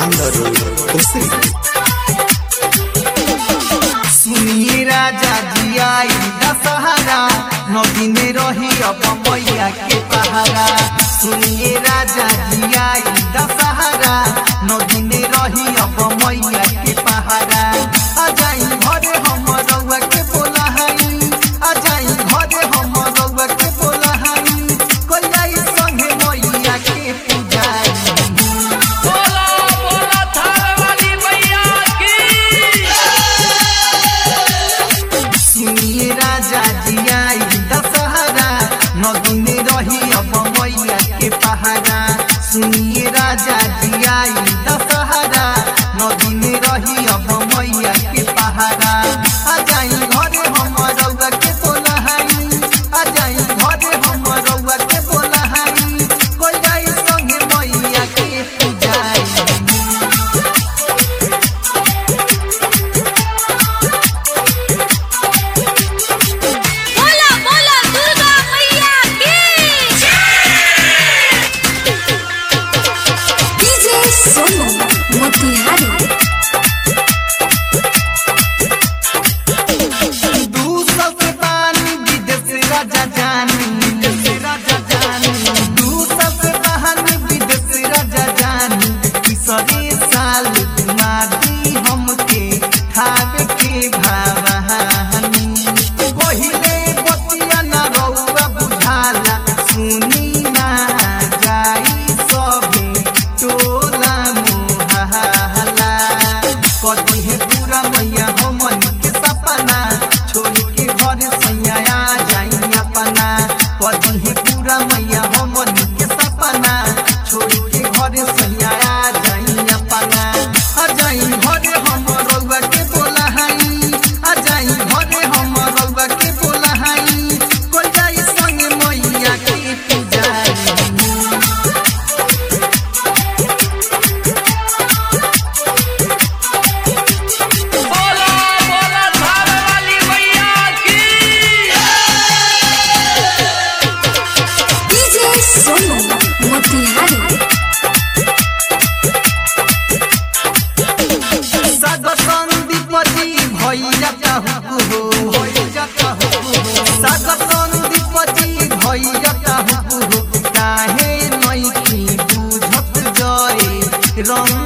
Alexander Osiri. सुनिए राजा जी आई दशहरा नदी में रही अब मैया के पहारा सुनिए राजा जी आई दशहरा नदी में रही अब मैया के पहारा आ जाई घरे हम रउआ के बोला हई आ जाई घरे हम रउआ के बोला हई कोई जाई संगे मैया के पूजाई बोला बोला थाने वाली मैया की सुनिए राजा जी आई दशहरा नदी में रही अब मैया के पहाड़ा सुनिए राजा जी आई दशहरा नदी में रही अब मैया के पहाड़ा आ जाई घरे हम रउआ के बोला हई आ जाई घरे हम रउआ के बोला हई कोई जाई संगे मैया के पूजाई बोला बोला दुर्गा मैया की डीजे सोनू मोतिहारी दू सौ से पानी विदेश राजा जानी विदेश राजा जानी दू सौ से पानी विदेश राजा जानी तीसरे साल मादी हमके खावे के भावहानी पहिले बतिया ना रउआ बुझाला सुनी ना जाई सभे टोला मोहला कदी है पूरा मैया हमन के सपना छोड़ के घर सैया आ जाई अपना कदी है पूरा मैया हमन के सपना छोड़ के घर सैया आ जाई अपना आ जाई घरे हम रउआ के बोला हई आ जाई घरे हम रउआ के बोला हई कोई जाई संग मैया के पूजाई बोला बोला थाने वाली मैया की डीजे सोनू मोतिहारी सागतन विपति भैया कहु हो सागतन विपति भैया कहु हो काहे नैखी बुझत जय रंग